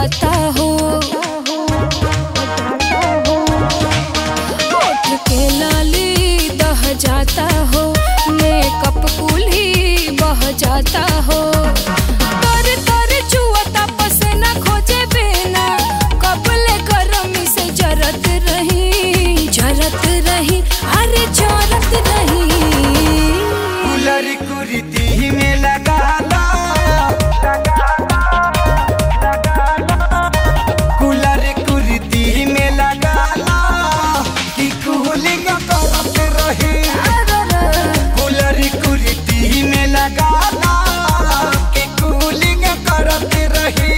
जाता हो होठ के लाली दह जाता हो मेकअप कुली बह जाता हो तर तर चुअता पसीना खोजे बिना कबले गरमी से जरत रही जरत रही अरे जरत रही कूलर कुर्ती में लगा ला कूलर कुर्ती में लगा ला कि कूलिंग करत रही कूलर कुर्ती में लगा ला कि कूलिंग करत रही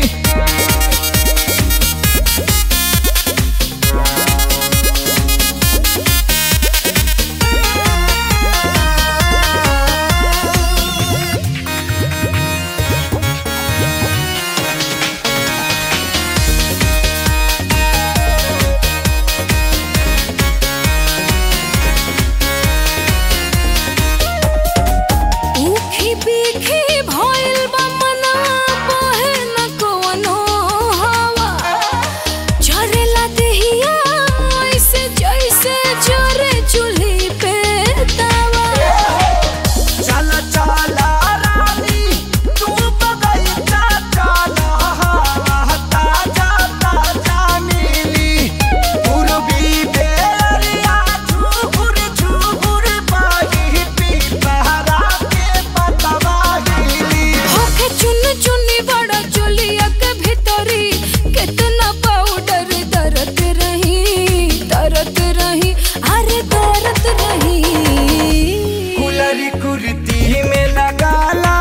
ऊखी पीखी भइल बा मना बहे न कवनो हवा झरेला देहिया ऐसे जैसे जरे चूल्ही पे तवा चला चला रानी तू बगैचा चला ताजा ताजा मिली पूर्वी बेरिया झूर झूर बाही पीपहरा के पतवा हिली होखे चुन चुनी बड़ा चुलिया के भीतरी कितना पाउडर दरत रही दरत रही अरे दरत रही कुलरी कुर्ती में लगा ला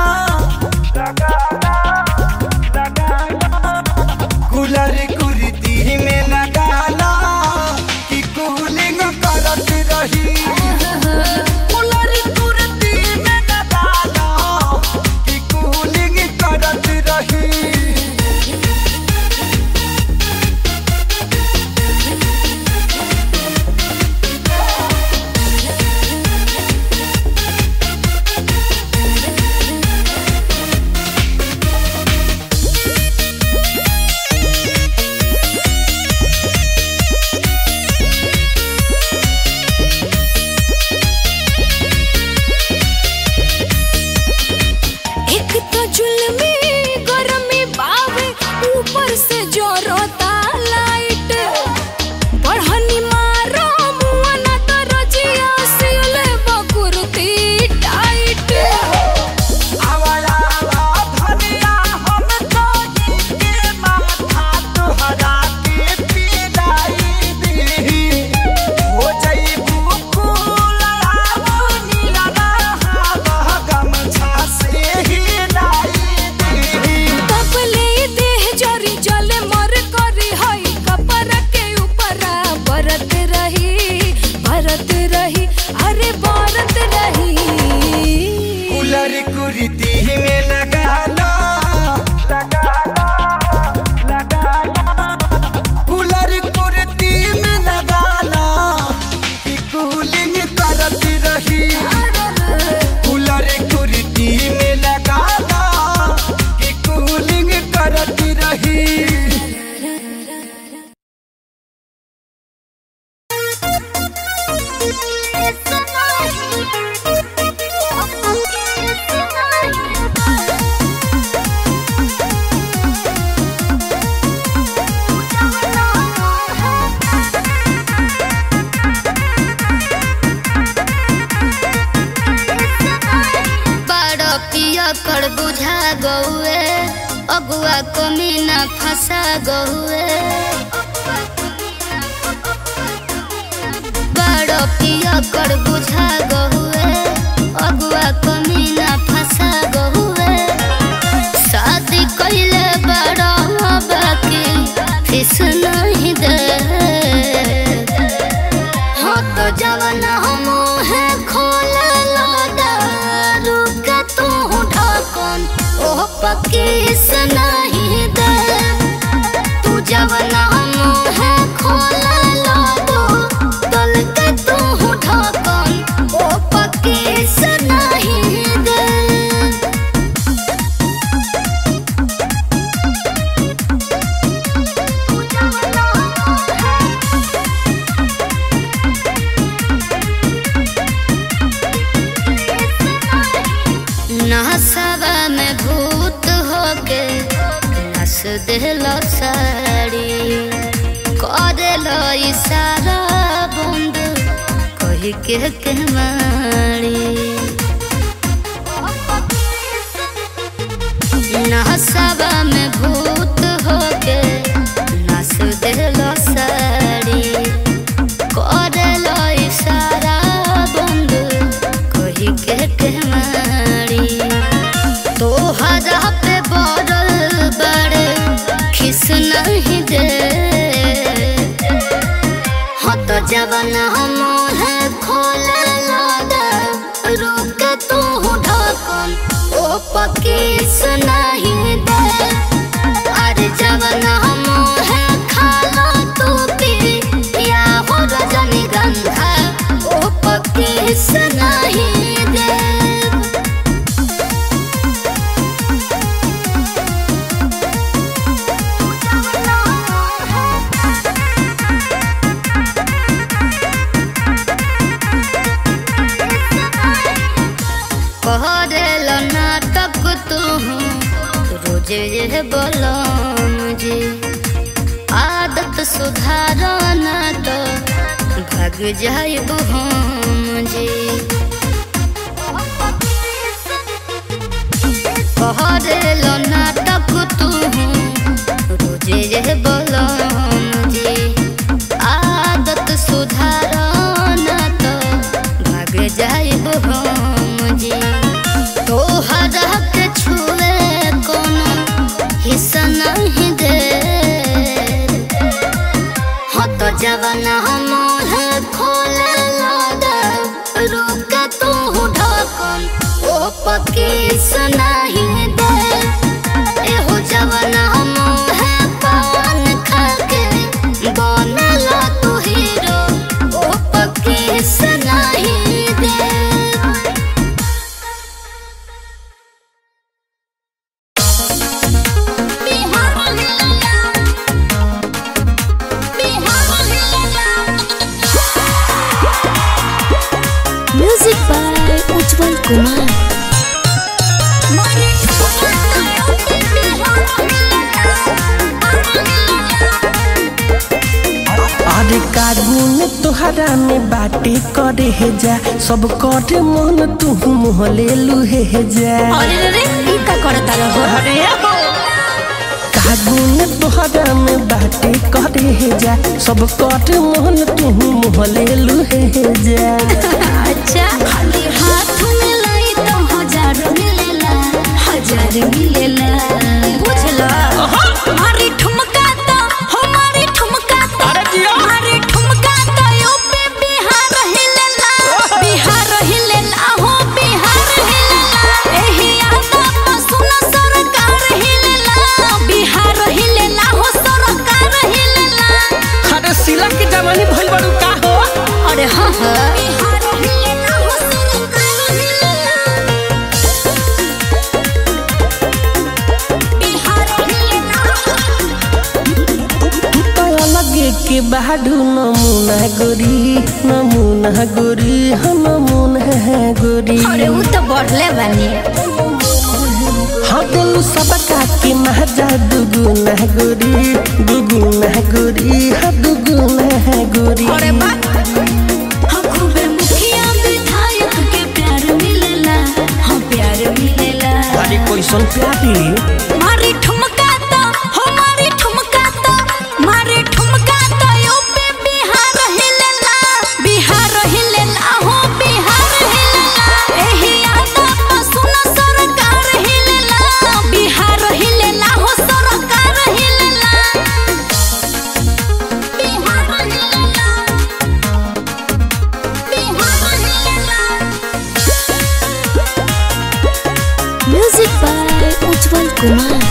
कुलरी कुर्ती में लगा ला कि कूलिंग करत रही कुलरी कुर्ती में लगा ला कि कूलिंग करत रही एक तो जुल्मी गरमी बावे ऊपर से जोरोता लाइट बढ़नी मारो मुआ ना तो रजिया सिले बकुरती टाइट आवाला धनिया हम तो के माथा तोहरा के पिलाई दी हो जईबू कुलरावो नीला हवा गमछा से हिलाई दी तबले देह जरी जले मर करी हई कपर के ऊपरा बरत रही बरत रही अरे बरत रही कुलर कुर्ती में लगा ला कुलर कुर्ती में लगा ला कि कूलिंग करत रही कूलर कुर्ती में लगा ला कि कूलिंग करत रही बड़ पिया कर बुझा गौए अगुआ कमी न फंसा गौए बड़ पिया कर बुझा गौए अगुआ कमी न फंसा गौए शादी कैले बड़ा बाकी फिस नहीं दे हो तो जवन हम है खोल लो दारू के तू ढाकन ओह पकीस नहीं दे तू जवन हम है खोल लो दो दल के तू ढाकन ओह पकीस नहीं दे होके नस देलो साड़ी करेलो इशारा बंद कही के के मारी नहसबा में भूत होके नस देलो साड़ी करेलो इशारा बंद कही के के मारी तोहरा पे बड़ल बड़े खिस नहीं दे हाँ तो जवन हम है खोले लादा रुक तू ढकन ओ पकीस नहीं दे अरे जवन हम है खाला तू पी या हो रजनीगंधा ओ पकीस नहीं दे कहल नाटक तू रोजे ये बोलम जी आदत सुधार ना तो भाग जाइब हम जी कहल नाटक तू रोजे ये बोलम जी आदत सुधार ना तो भाग जाइब हम जी तोहरा के छुए कोनो हिस्सा नहीं दे हाँ तो जवन हम है खोले लादा रुक तू ढकन ओ पकीस नहीं दे एहो जवन हम है पान खा के बनला तू हीरो ओ पकीस नहीं दे म्यूजिक बाय उज्जवल कुमार अरे कागुन तोहरा में बाटे करे हे जा सब करे मन तू मुँह ले लुहे हे जा अरे रे रे ई का करता रहो अरे कागुन तोहरा में बाटे करे हे जा सब करे मन तू मुँह ले लुहे हे जा अच्छा खाली हाथ में लाई तो हजार मिलेला हजार मिलेला बुझला मारी ठुमका तो हमारी ठुमका तो मारी ठुमका तो यूपी बिहार हिलेला बिहार हिलेला हो बिहार हिलेला एही आता सुन सरकार हिलेला बिहार हिलेला हो सरकार हिलेला अरे सिला के जवानी भइल बड़ू का हो अरे हाँ हाँ बिहार हिलेला हो सरकार हिलेला बिहार हिलेला तू तो अलगे के बाडू नमूना गोरी नमूना गोरी हाँ नमूना गोरी अरे वो तो बढ़ले बानी हाँ दिलू सबका के महजा दुगुना गोरी दुगुना गोरी हाँ दुगुना गोरी अरे बा हाँ खूबे मुखिया विधायक के प्यार मिलेला हाँ प्यार मिलेला अरे कैसन प्यारी मारी ठुमका तो हमारी ठुमका तो मारी ठुमका तो यूपी बिहार हिलेला बिहार हिलेला हो बिहार हिलेला एही आता सुन सरकार हिलेला बिहार हिलेला हो सरकार हिलेला बिहार हिलेला बिहार हिलेला म्यूजिक बाय उज्जवल कुमार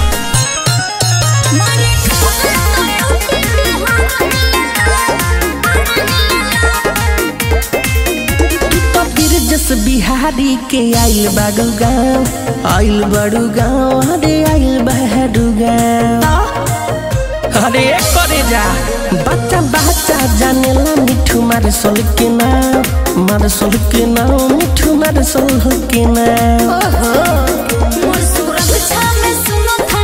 तो फिर जस बिहारी के आइल बाडू गाँव आइल बड़ू गाँव अरे आइल बहरू गाँव अरे करे जा बच्चा बच्चा जानेला मिठू मार सोल के नाम मार सोल के नाम मिठू मार सोल के नाम मोर सुरक्षा में सुनो था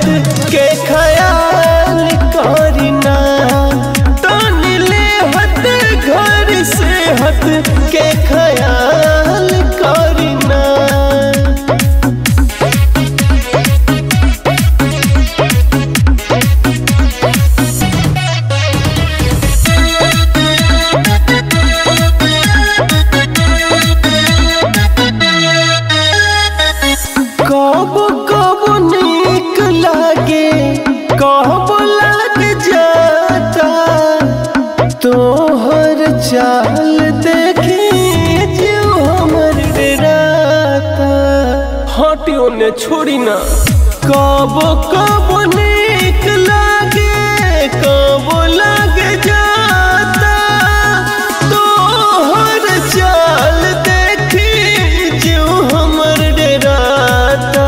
के ख्याल करिना तन ले हत घर से हत के ख्याल करिना कब कब नीक लागे कब लग जाता तोहर चाल देखे जो हमर डराता हटियो ने छोड़ी ना कब कब नीक लागे कब लग जाता तोहर चाल देखी जो हमर डराता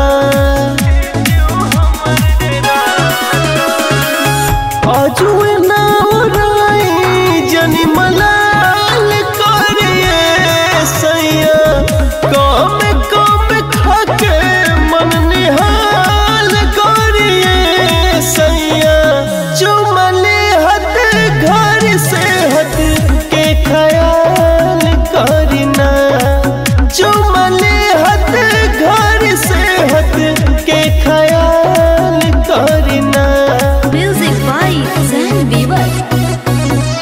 अजुए ना राई जनी मलाल करिए सैया कम कम खाके मन निहाल करिए सैया चुमले हत घर से हट के ख्याल करिना चुमले हत घर से हट के ख्याल करिना म्यूजिक बाय जैन बीबर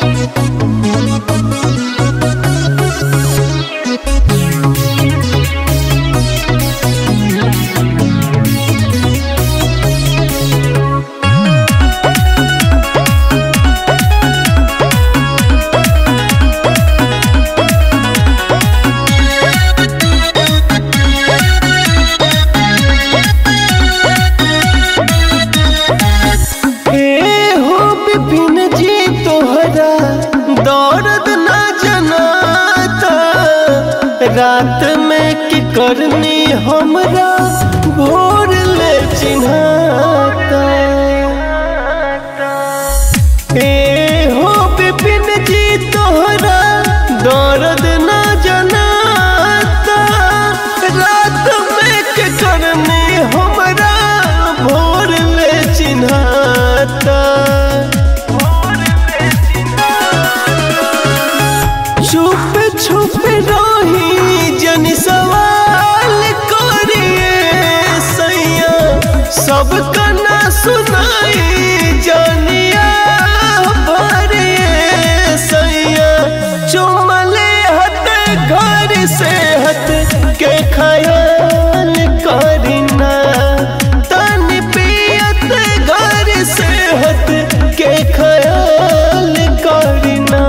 ए हो विपिन जी तोहरा दर्द न जनाता रात में की करनी हमरा भोर ले चिन्हाता ए हो विपिन जी तोहरा दर्द न जनाता रात में के करनी हमरा भोर ले चिन्हाता छुप छुप रही जन सवाल करिए सैया सब कना सुनाई जानिया भरिए सैया चुमले हत घर से हट के खयाल करिना तन पियत घर से हट के खयाल करिना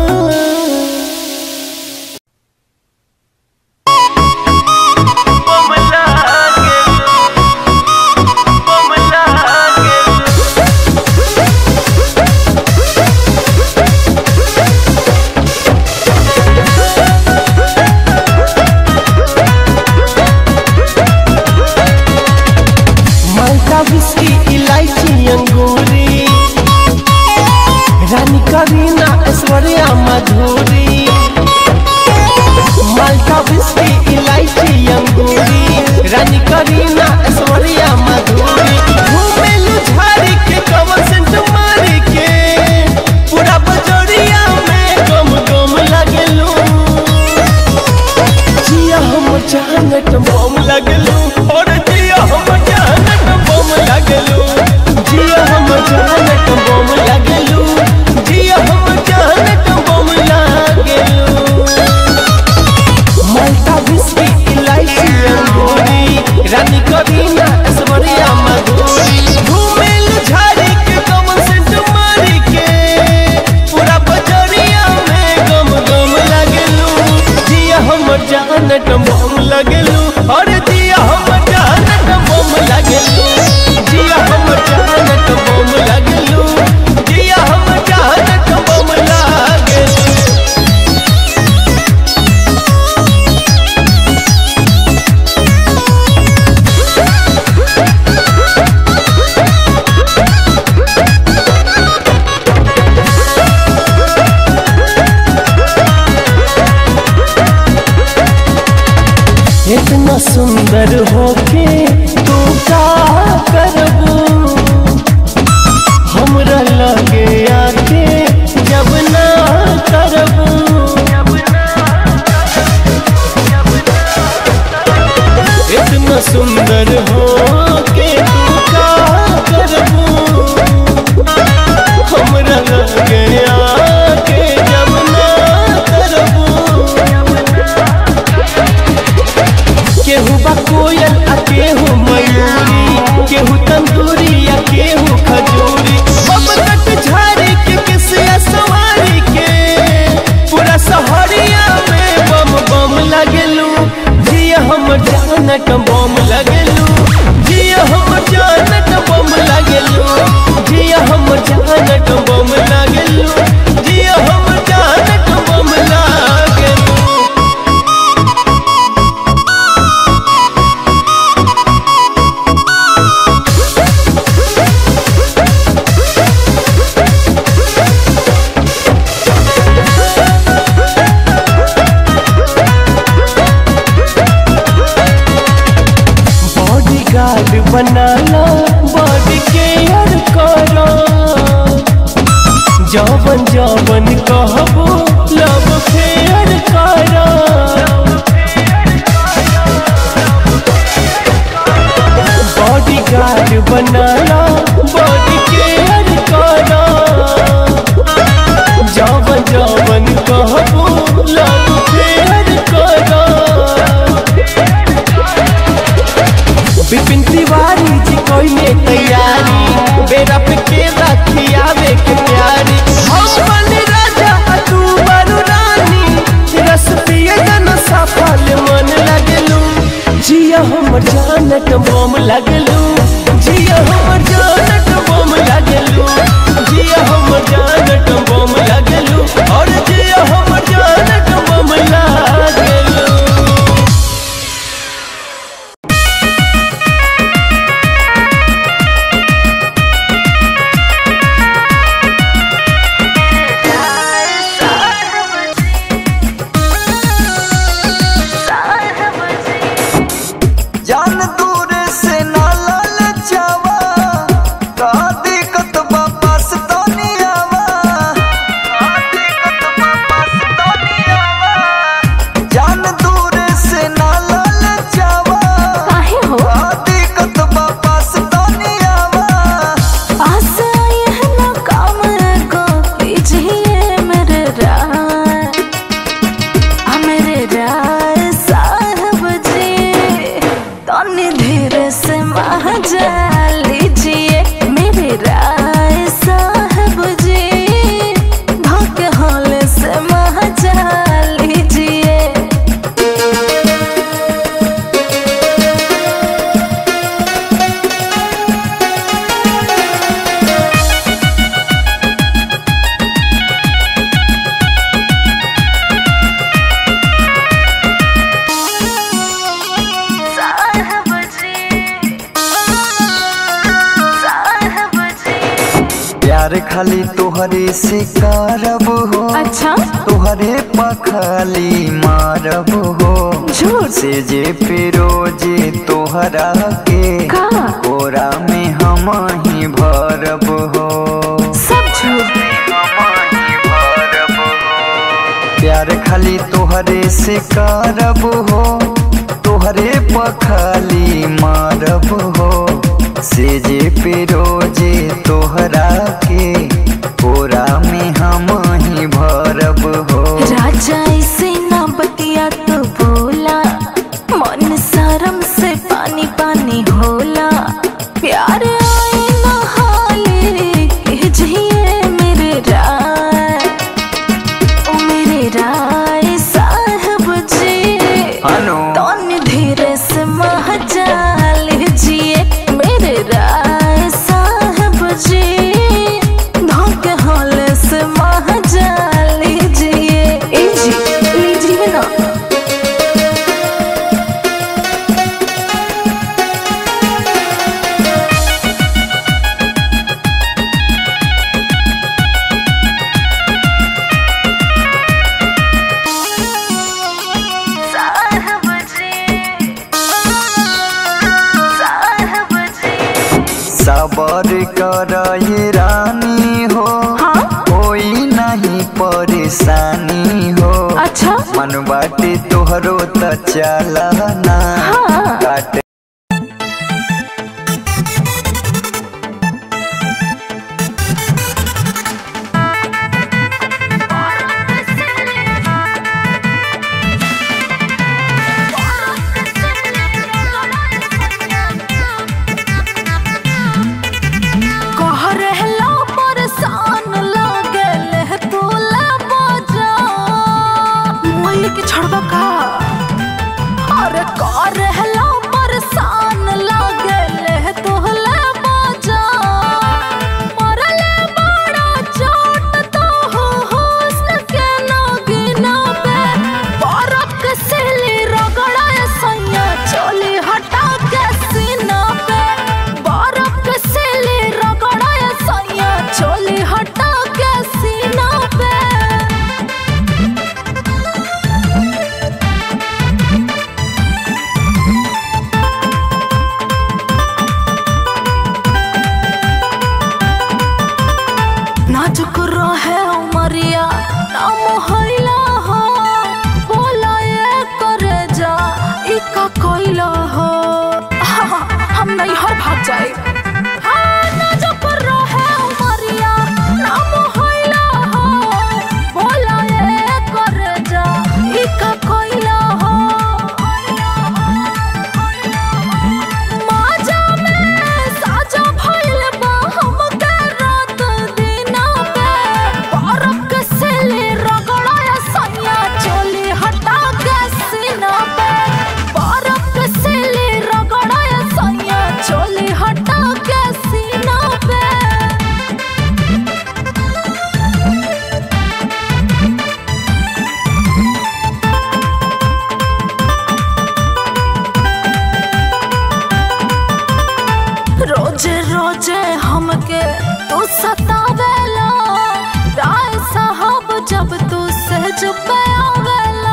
माल्टा विस्की इलायची अंगूरी रानी करीना ऐश्वर्या मधुरी माल्टा विस्की इलायची अंगूरी रानी करीना ऐश्वर्या मधुरी घूमेलू झाड़ी के कवर सेंट मारी के पूरा बजरिया में गम गम लगेलू जिया हम जानत बम लगलू और जिया हम जानत बम लगलू जिया हम जानत बम लगलू जिया हम जानत बम लगलू माल्टा विस्की इलायची अंगूरी रानी करीना ऐश्वर्या मधुरी घूमेल झाड़ी के कमल सेंट मारी के पूरा बजरिया में गम गम लगलू जिया हम जानत बम लगलू और जिया हम जानत बम लगलू जिया हम जानत बम लगलू जिया हम जानत बम लगलू इतना सुंदर होके तू का करबू अंगूरी या केहू खजूरी बम कट झाड़ी के किसिया सवारी के पूरा सहरिया में बम बम लगलू जिया हम जानत बम लगलू जिया हम जानत बम लगलू जिया हम जानत बम लगलू जिया हम जानत बम लगलू बॉडी गार्ड बनाना बॉडी केयर करो जवन जवन कहबो लव फेयर करो बॉडी गार्ड बनाना बॉडी केयर करो जवन जवन कहबो लव फेयर करो विपिन तिवारी जी कोई ने तैयारी बेरा पे के राखी आवे के प्यारी हम बन राजा आ तू बनु रानी रस पिए जन सफल मन लगलू जिया हमर जानत बम लगलू जिया हमर जानत बम लगलू जिया हमर जानत बम लगलू और जिया हमर जानत बम लगलू जान दूर से ना लाल चावा का दिक्कत बा पास तो नहीं आवा का दिक्कत बा पास तो नहीं आवा जान दूर से ना लाल चावा काहे हो का दिक्कत बा पास तो नहीं आवा आसे आए हैं ना काम को कीजिए मेरे राय आ मेरे राय साहब जी तनी धीरे से महाजा लीजिए मेरे राय साहब जी धोखे होले से महाजा लीजिए साहब जी साहब जी प्यार खाली तोहरे से करब हो अच्छा तोहरे पखाली मारब हो झूठ से जे पिरोजे तोहरा के का कोरा में हम ही भरब हो सब झूठ प्यार खाली तोहरे से करब हो तोहरे पखाली मारब हो से जे पिरोजे तोहरा के कोरा में हम ही भरब हो राजा इसे ना बतिया तो बोला मन शर्म से पानी पानी होला प्यार आए ना हाले कीजिए मेरे राय ओ मेरे राय साहब जी अनु तन धीरे से महजा लीजिए मेरे राय साहब जी धोखे होले से महजा लीजिए ए जी लीजिए ना साहब जी साहब जी सबर कर ये रानी हो हाँ कोई नहीं परेशानी हो अच्छा मन बाटे तोहरो त चलना हाँ। काटे Thank you. रोजे हमके तू सतावेला राय साहब जब तू सहज पे आवेला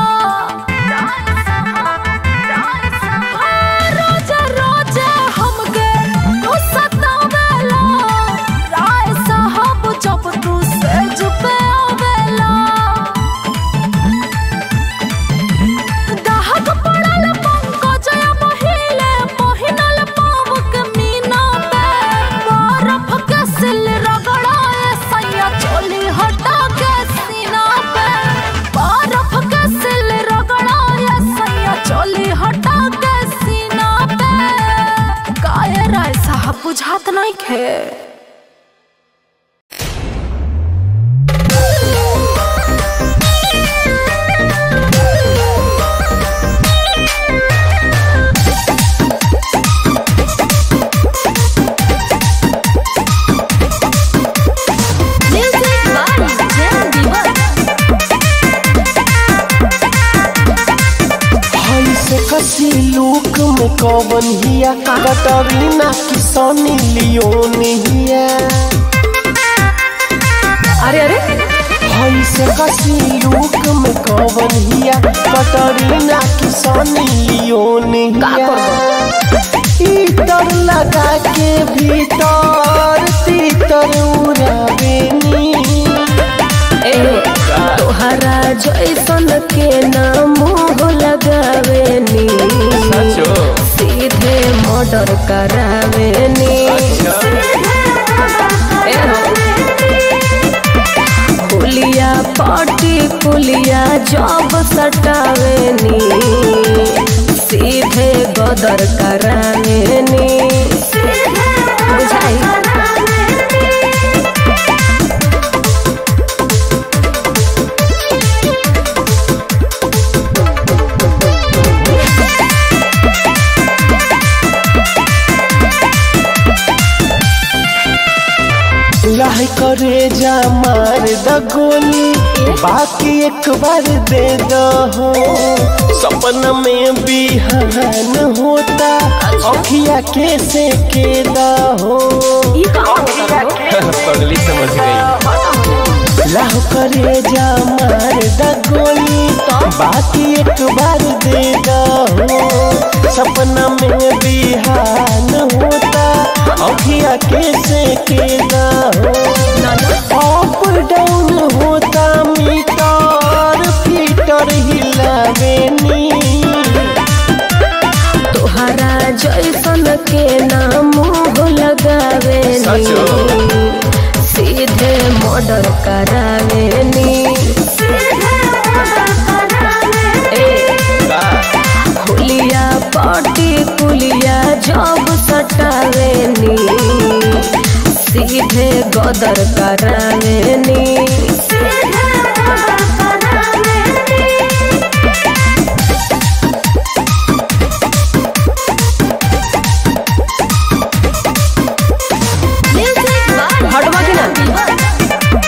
हाँ, रोजे रोजे हमके तू सतावेला राय साहब जब तू सहज पे आवेला दाहक पड़ल पंकजया बहिले पहिनल पावक मीना पे बरफ के सिल रगड़ाए सैया चोली हटा के सीना पे बरफ के सिल रगड़ाए सैया चोली हटा के सीना पे काहे राय साहब बुझात नहीं खे Music by Jen Diva. हई से कसी लूक में कवन हिया कटरीना किसनी लियोन हिया अरे अरे हई से कसी लूक में कवन हिया कटरीना किसनी लियोन हिया इतर लगा के भीतर तीतर उड़ावेनी तोहरा जैसन के नाम लगावेनी सीधे मर्डर करावेनी पुलिया पाटी पुलिया जब सटावेनी सीधे गदर करावेनी बुझाई लह करे जा मार द गोली बाकी एक बार दे दो हो सपन में बिहान होता अखिया कैसे के हो पगली समझ गई लह करे जा मार द गोली बाकी एक बार दे दो हो सपना में बिहान होता अखिया कैसे के हो अप डाउन होता मीटर फीटर हिलावेनी तोहरा जैसन के नाम लगावेनी सीधे मर्डर करावेनी ए, खुलिया पाटी पुलिया जब सटावेनी सीधे गदर करावेनी Music by हटवा की ना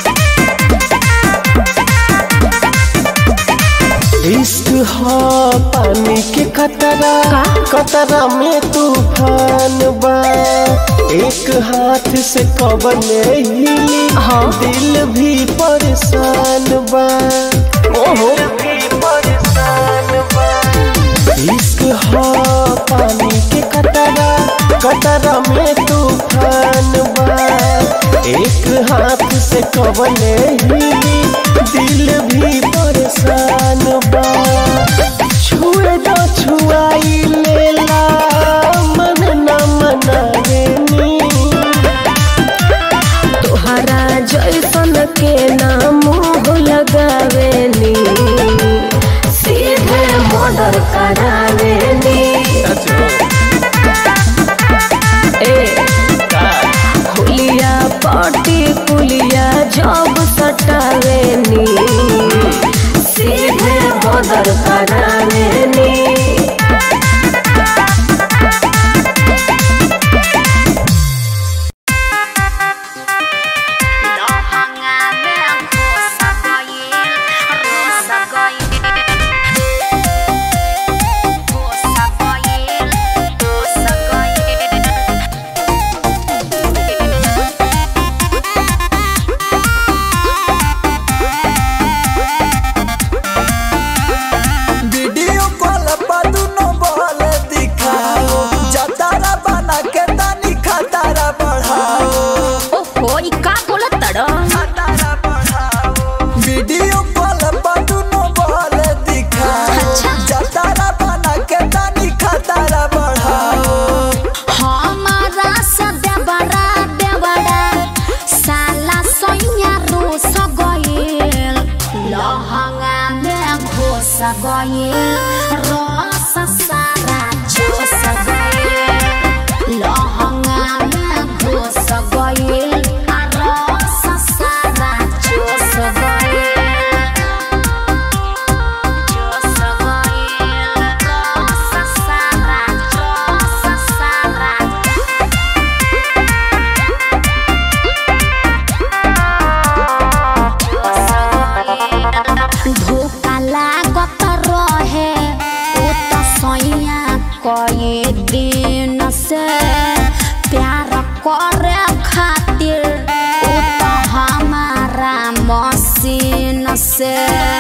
इश्क हा पानी के कतरा कतरा में तूफान बा एक हाथ से कवन हिली दिल भी परेशान बा ओहो भी परेशान बा इश्क हा पानी के कतरा कतरा में तूफान बा एक हाथ से कवन हिली दिल भी परेशान बा छुए दो छुआई लेला मन न मनावेनी तोहरा जैसन के नाम लगावेनी सीधे मर्डर करावेनी ए खुलिया पाटी पुलिया जब सटावेनी सीधे बदर करावेनी Rosa Goyel, Rosa Goyel. गइल रस सारा चूस गइल लहंगा में घुस गइल आ रस सारा चूस गइल चूस गइल रस सारा चूस सारा धोखा लागत रहे ओ त सैया कए दिन से प्यार करे खातिर ओ त हमारा मशीन से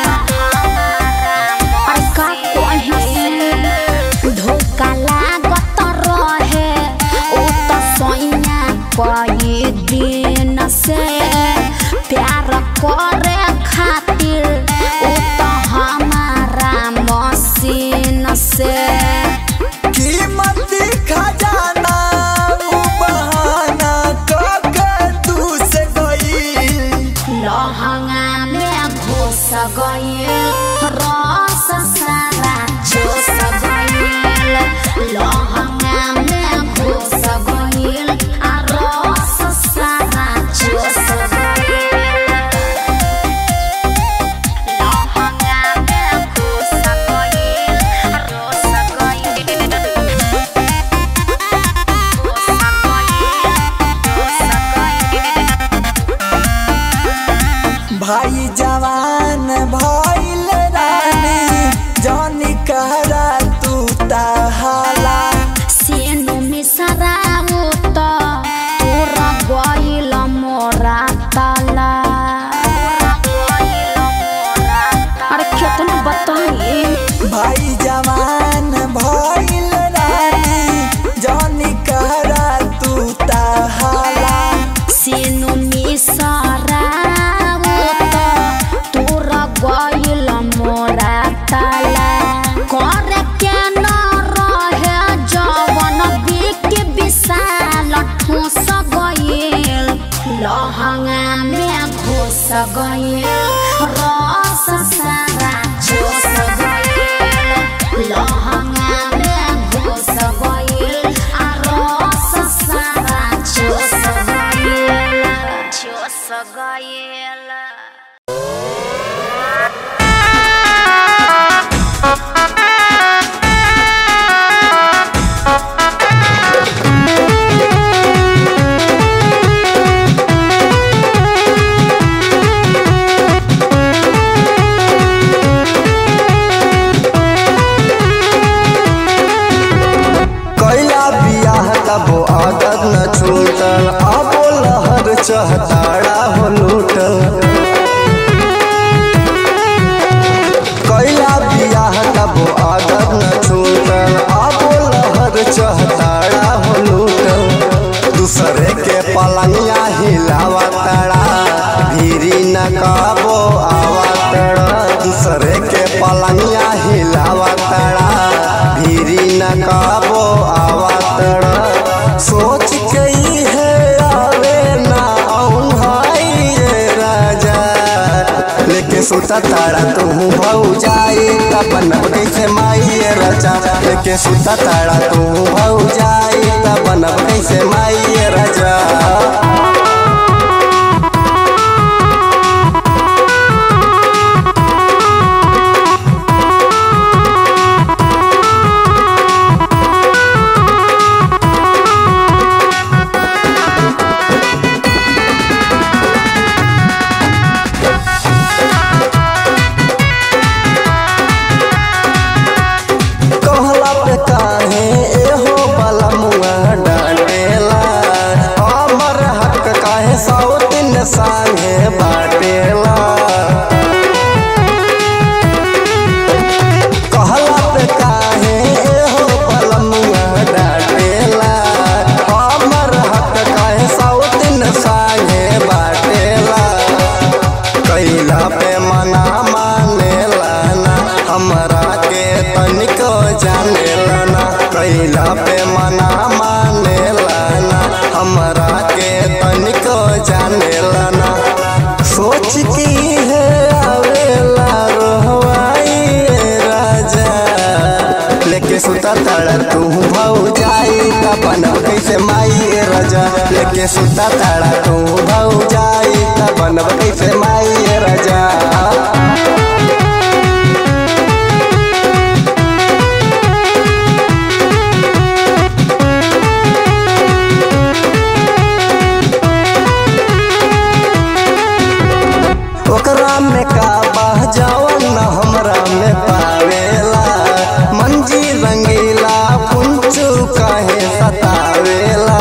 अरे का कहे धोखा लागत रहे ओ त सैया कए दिन से प्यार करे खातिर ओ त हमारा मशीन से कीमती खजाना उ बहाना कके तू से गई लहंगा में घुस गइल रस सारा चूस गइल लहंगा में घुस गइल आ रस सारा चूस गइल लहंगा में घुस गइल रस गइल घुस गइल रस गइल भाई जवान भइल रानी जानी कहरा तू तहाला सेनु मिसराउ त तोरा गइल मोरा ताला अरे केतना बताई भाई जवान भइल रानी जानी कहरा तू तहाला सेनु मिसराउ त तोरा गइल मोरा ताला करे के न रहे जवन बिक विशाल ठूस गइल लहंगा में घुस गइल रस सारा चूस गइल लहंगा में घुस गइल आ रस सारा चूस गइल चूस गइल कैला बियाह तबो आदत न छूटल आबो लहर चहताड़ा हो लूटल कैला बियाह तबो आदत न छूटल आबो लहर चहताड़ा हो लूटल दूसरे के पलंगिया हिलावा तड़ा भीरी न काबो आवा तड़ा दूसरे के पलंगिया हिलावा तड़ा भीरी न काबो आवा तड़ा सोच के ही है आवे ना आऊं भाई ये राजा लेके सुता तारा तू भऊ जाई तब बनब कैसे माई ये राजा लेके सुता तारा तू भऊ जाई तब बनब कैसे माई ये राजा कहला पे काहे एहो बलमुआ डांटेला हमर हक लेके सुता ताड़ा तू भौ जाई त बनब कैसे माई राजा ओकरा में का बह जवन न हमरा में पावेला मंजी रंगीला पुंचू काहे सतावेला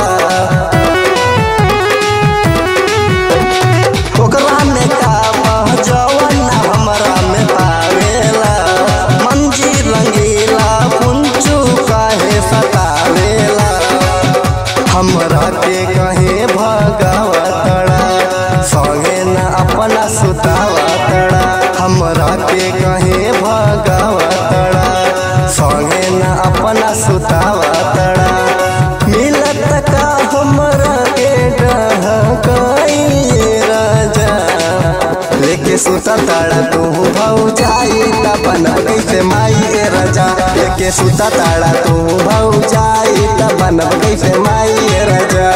ओकरा में का बह जवन न हमरा में पावेला मंजी रंगीला पुंचू काहे सतावेला हमरा के कहे भगावतड़ा संगे न अपना सुतावतड़ा हमरा के कहे भगावतड़ा संगे न अपना सुतावतड़ा मिलत का हमरा के डहकाइए राजा लेके सुता ताड़ा तू भौ जाई त बना कैसे माई ए राजा लेके सुता ताड़ा तू भौ जाई त बनब कैसे माई ए राजा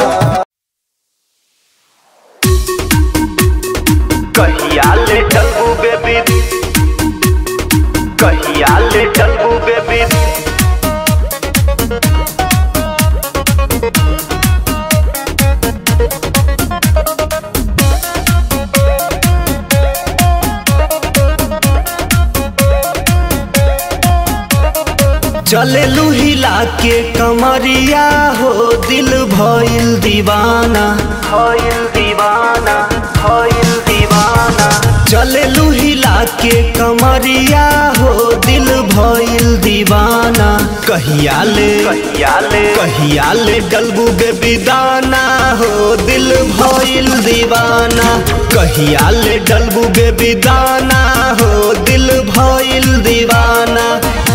कहिया ले डलबू बेबी कहिया ले डलबू बेबी चले हिला के कमरिया हो दिल भइल दीवाना होइल दीवाना होइल दीवाना चले हिला के कमरिया हो दिल भइल दीवाना कहिया ले कहिया ले कहिया ले डलबू बेबी दाना हो दिल भइल दीवाना कहिया ले डलबू बेबी दाना हो दिल भइल दीवाना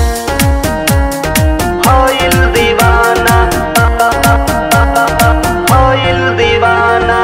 होइल दीवाना होइल दीवाना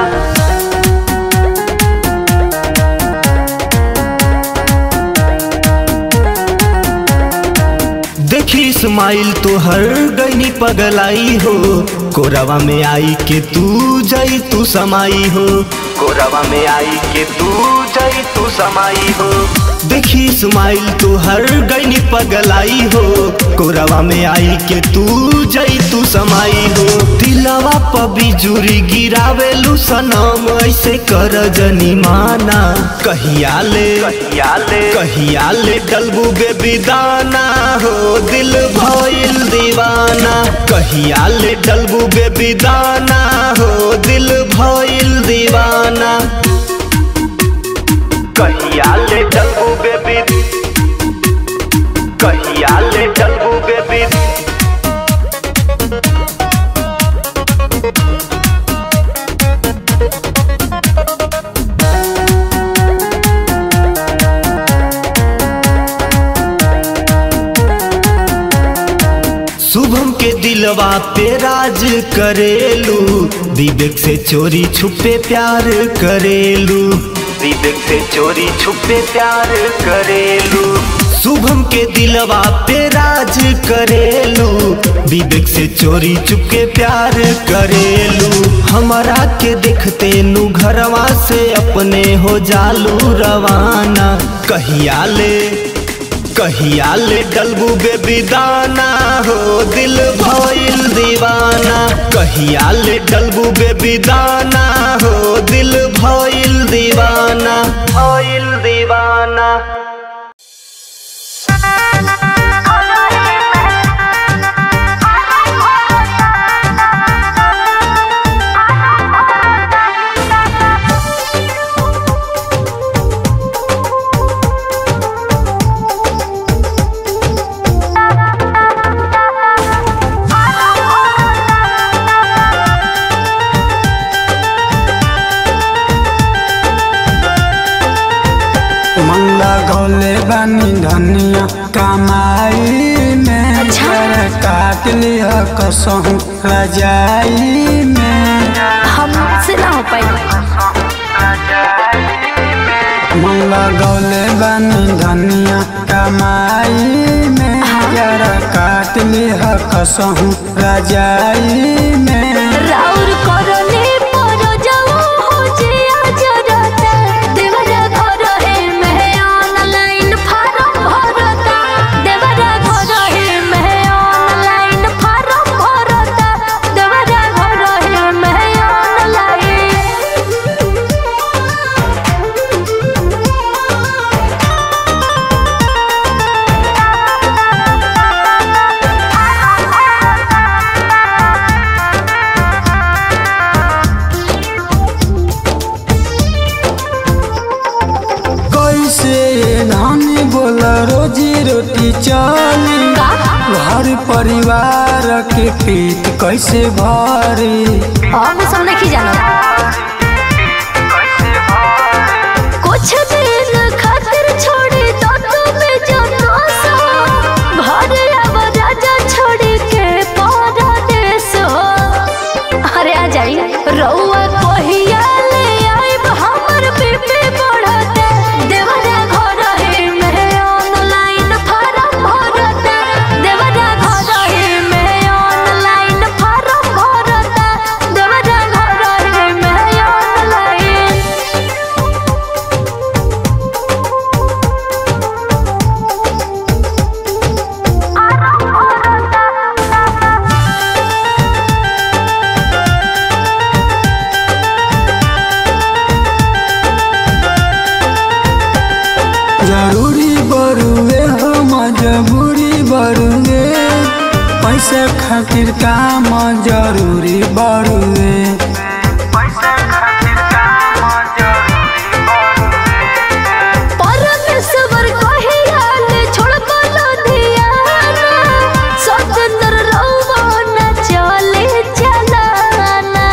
देखी स्माइल तो हर गईनी पगलाई हो कोरवा में आई के तू जई तू समाई हो कोरवा में आई के तू जई तू समाई हो देखी स्माइल तो हर गईनी पगलाई हो कोरवा में आई के तू जई तू समाई हो दिलवा प बिजुरी गिरावेलू सनम ऐसे कर जनी माना कहिया ले कहिया ले कहिया ले डलबू बेबी दाना हो दिल भइल दीवाना कहिया ले डलबू बेबी दाना हो दिल भइल दीवाना कहिया ले डलबू बेबी कहिया ले डलबू बेबी शुभम के दिलवा पे राज करेलू विवेक से चोरी छुपे प्यार करेलू विवेक से चोरी छुपे प्यार करेलू शुभम के दिलवा पे राज करेलू विवेक से चोरी चुपके प्यार करेलू हमारा के देखते नु घरवा से अपने हो जालू रवाना कहिया ले कहिया ले डलबू बेबी दाना हो दिल भइल दीवाना कहिया ले डलबू बेबी दाना हो दिल भइल दीवाना होइल दीवाना मंगला गौले बानी धनिया कमाई में घर काट लिया कसहूँ रजाई में हमसे ना हो पाई मंगला गौले बानी धनिया कमाई में घर काट लिया कसहूँ रजाई में राउर करले रोटी चली घर परिवार के पेट कैसे भरी अब सब नहीं जाना कुछ दिन खातिर छोड़ी तो तुम्हें जानो सा घर अब राजा छोड़ी के परदेस हो अरे आ जाई रउआ कहिया ले आइब हमर बीबी बढ़ते देवरा घर ही में ऑनलाइन फार्म भरते देवरा घर ही में ऑनलाइन फार्म भरते देवरा घर ही में ऑनलाइन जरूरी बरुए हो मजबूरी बरुए पैसा खातिर काम जरूरी बरुए परमेश्वर कहिया ले छोड़बो लुधियाना स्वतंत्र रहुबो न चले चलाना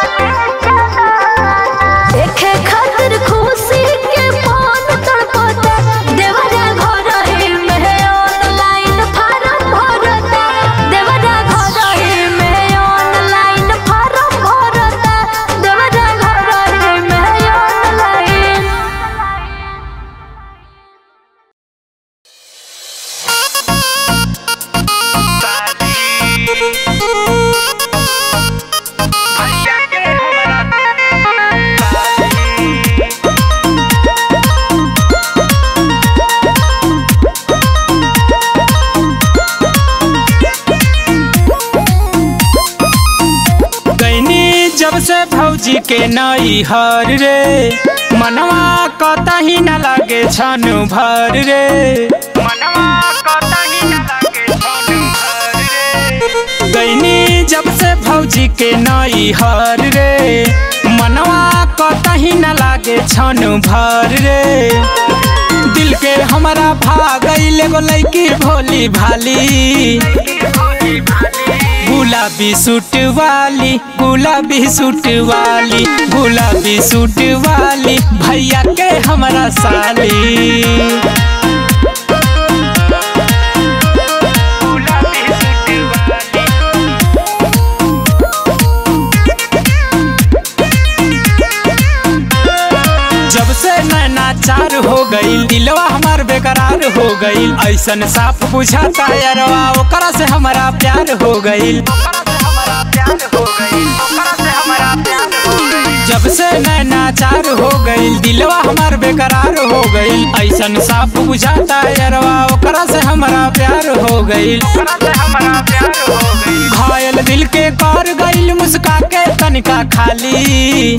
देखे खातिर खुशी के मन तड़पता देवरा घर ही में ऑनलाइन फार्म भरता देवरा घर ही में ऑनलाइन फार्म भरता देवरा घर ही में ऑनलाइन गईनी जब से भौजी के नई हर रे मनवा कतही न लागे छनु भर रे मनवा कतही न लागे छनु भर रे गईनी जब से भौजी के नई हर रे मनवा कतही न लागे छनु भर रे दिल के हमारा भागल एगो लैकी भोली भाली गुलाबी सूट वाली गुलाबी सूट वाली गुलाबी सूट वाली भैया के हमारा साली जब से नैना चार हो गईल दिलवा हमार बेकरार हो गईल ऐसन साफ बुझाता यारवा ओकरा से हमारा प्यार हो गईल जब से नैना चार हो गईल दिलवा हमार बेकरार हो गईल ऐसन साफ बुझाता यारवा ओकरा से हमारा प्यार हो गईल घायल दिल के कर गईल मुस्का के तनिका खाली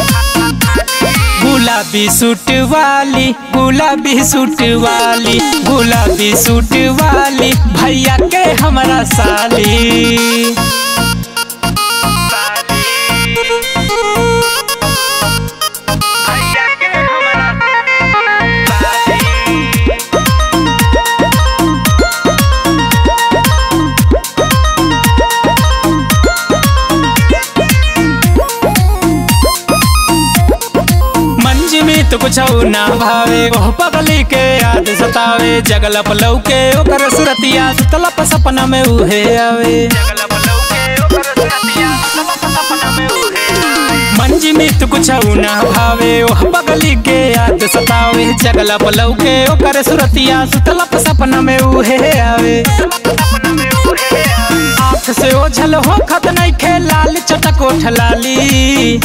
गुलाबी सूट वाली गुलाबी सूट वाली गुलाबी सूट वाली भैया के हमारा साली मंज में तो कुछ ना भावे ओह पगली के याद सतावे जगल पलव के ओकर सुरतिया सुतलप सपना में उहे आवे मंज में तो कुछ ना भावे ओह पगली के याद सतावे जगल पलव के ओकर सुरतिया सुतलप सपना में उहे आवे आँख से ओझल हो खत नहीं खे लाल चटक ओठ लाली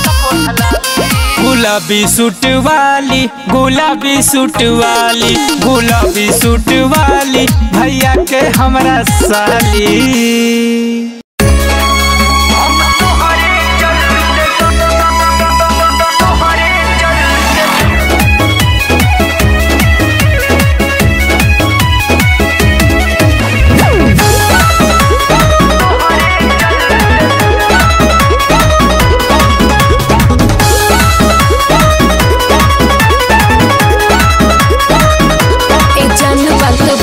गुलाबी सूट वाली गुलाबी सूट वाली गुलाबी सूट वाली भैया के हमरा साली ए जन बात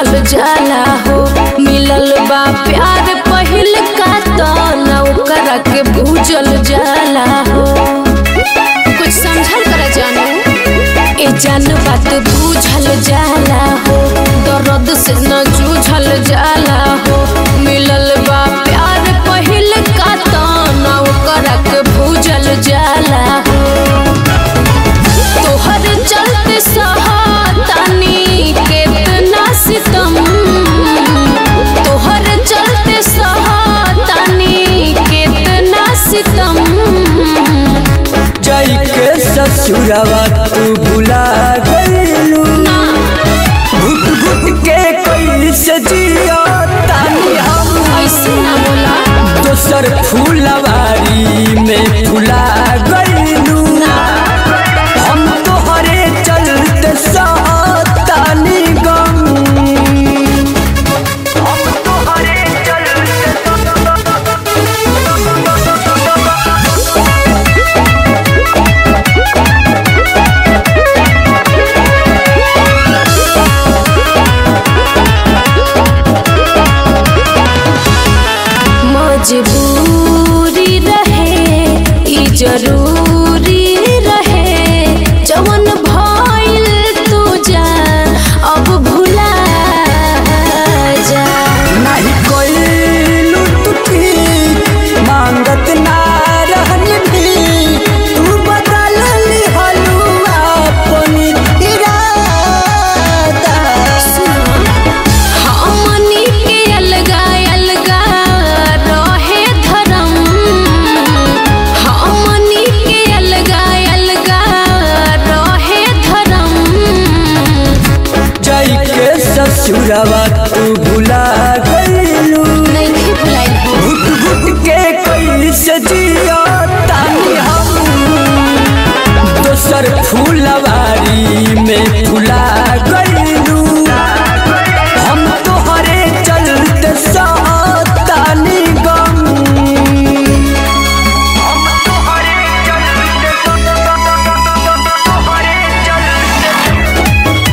बूझल जाला हो मिलल बा प्यार पहिल का तो ना ओकरा के बूझल जाला हो कुछ समझल कर जानू ए जान बात बूझल जाला हो दर्द से न जूझल जाला हो मिलल बा प्यार पहिल का तो ना ओकरा के बूझल जाला हो तोहर चलते सहातानी केतना सितम तोहर चलते सहातानी केतना सितम जाई के ससुरवा तू भुला गईलू घुट घुट के कैसे जिया तानी हम ऐसे ना बोला दोसर फूलवारी में फुला गईलू हम तोहरे चलते सातानी गम हम तोहरे चलते मजबूरी रहे ई जरूरी रहे जवन भइल तू जा अब भुला जा नहीं कोई लुटती मांगत ना रहनी भी तू बदल ली हलुआ अपनी इरादा हमनी के अलगा अलगा रहे धर्म हमनी के अलगा अलगा रहे धर्म जाई के ससुरवा तू भुला गईलू नहीं भुलाई घुट घुट के कैसे जिया तानी हम दोसर फूलवारी में फुला गईलू हम तोहरे चलते सातानी गम हम तोहरे चलते तोहरे चलते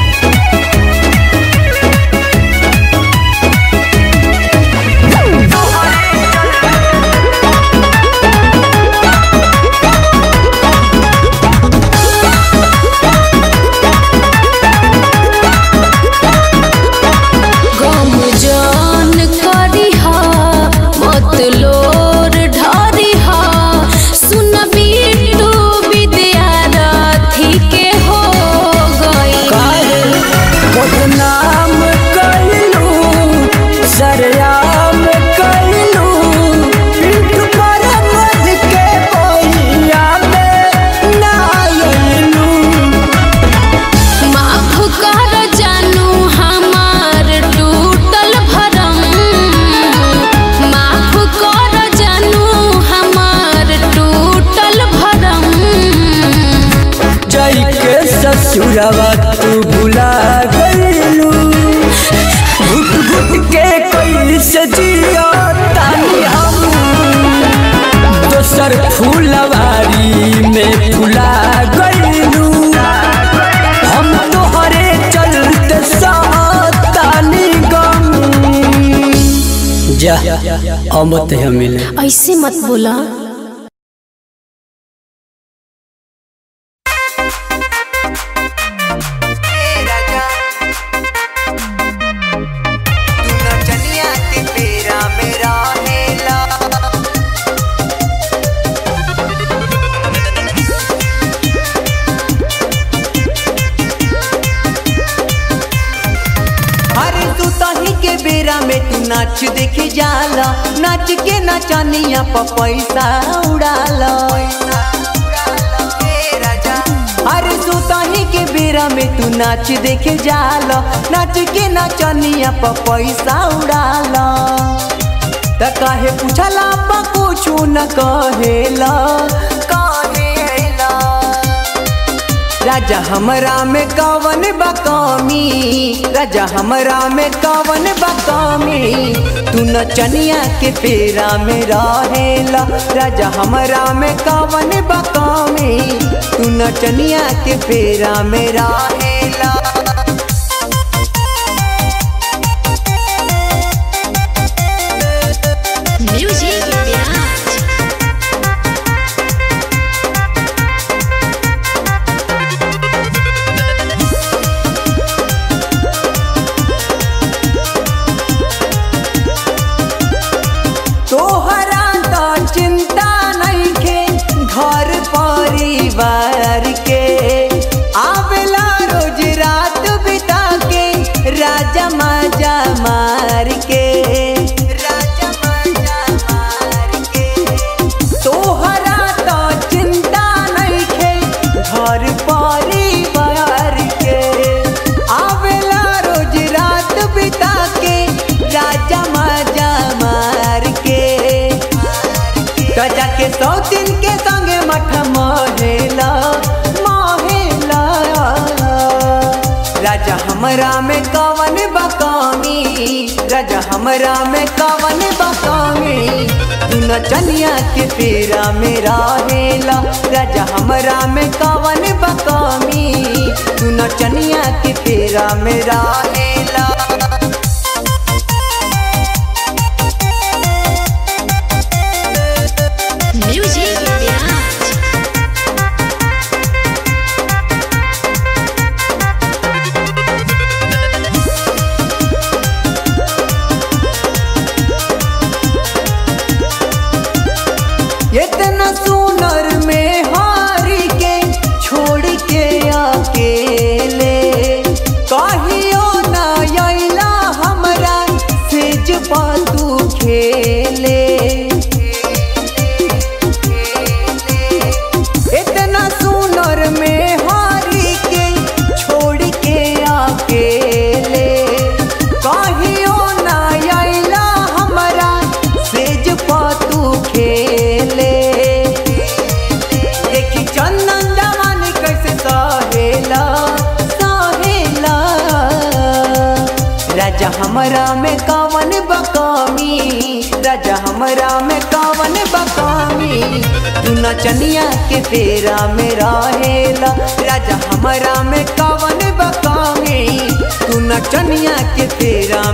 गम जान करी हा मत लोर ढारी हा सुन बिटू विद्यार्थी के हो गई बदनाम कैलू सरयाम कैलू पीठ पर मध के बोइया में ना अइलू माफ कर जानू हमार टूटल भरम माफ कर जानू हमार टूटल भरम जाई के ससुरवा तू भुला गईलू घुट घुट के कैसे जिया तानी हम दोसर फूलवारी में फुला गईलू हम तोहरे चलते सातानी गम जा अमत है मिले ऐसे मत बोला अरे तू तही के बेरा में तू नाच देखे जाला नाच के नचनिया प पैसा उड़ाला अरे तू तही के बेरा में तू नाच देखे जाला नाच के नचनिया प पैसा उड़ाला त काहे पूछला पा कुछु न कहेला कहेला राजा हमरा में कवन बकामी राजा हमरा में कवन बकामी तू न चनिया के पेरा में रहेला राजा हमरा में कवन बकामी तू न चनिया के पेरा में रहेला तो जाके सौतीन के संगे मठ महेला महेला राजा हमरा में कवन बकामी राजा हमरा में कवन बकामी तू नचनिया के फेरा में रहेला राजा हमरा में कवन बकामी तू नचनिया के फेरा में रहेला म्यूजिक बिहार इतना सुनर में हारी के छोड़ के अकेले कहियो ना अइला हमरा सेज तू खेले इतना सुनर में हारी के छोड़ के अकेले कहियो ना अइला हमरा सेज तू खेले देखी चंदन जवानी कैसे सहेला सहेला राजा हमरा में कवन बकामी राजा हमरा में कवन बकामी तू नचनिया के फेरा में रहेला राजा हमरा में कवन बकामी तू नचनिया के फेरा